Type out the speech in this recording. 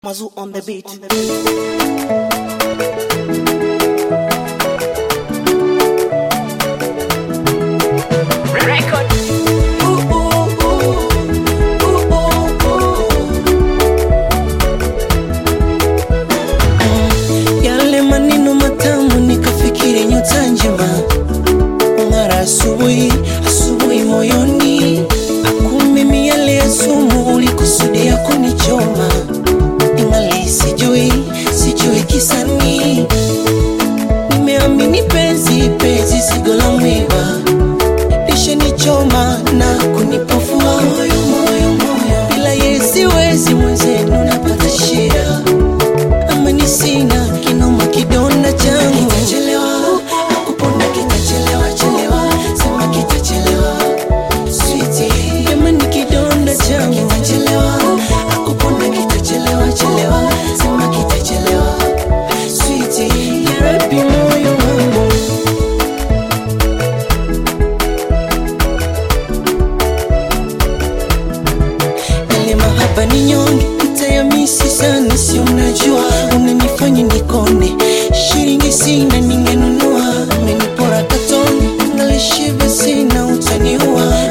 Mazu on the beat. Record. Ooh, ooh, ooh. Ooh, ooh, ooh. Yale maneno matamu nikafikiri nyota njema mara asubuhi asubuhi moyoni akumimi yale ya sumu ulikusudia kunichoma ingali sijui sijui kisani nimeamini penzi penzi sigo la mwiba lishanichoma na kunipofua moyo moyo moyo bila yeye siwezi mwenzenu napata shida amani sina kinoma kidonda changu kitachelewa nakupona kitachelewa chelewa sema kitachelewa Sweetie, jamani kidonda changu kitachelewa nakupona kitachelewa chelewa sema kitachelewa Sweetie, ya Rabbi moyo wangu yale mahaba ni nyonge utayamisi sana si unajua unanifanya nikone shilingi sina ningenunua amenipora katoni ngalishibe sina utaniua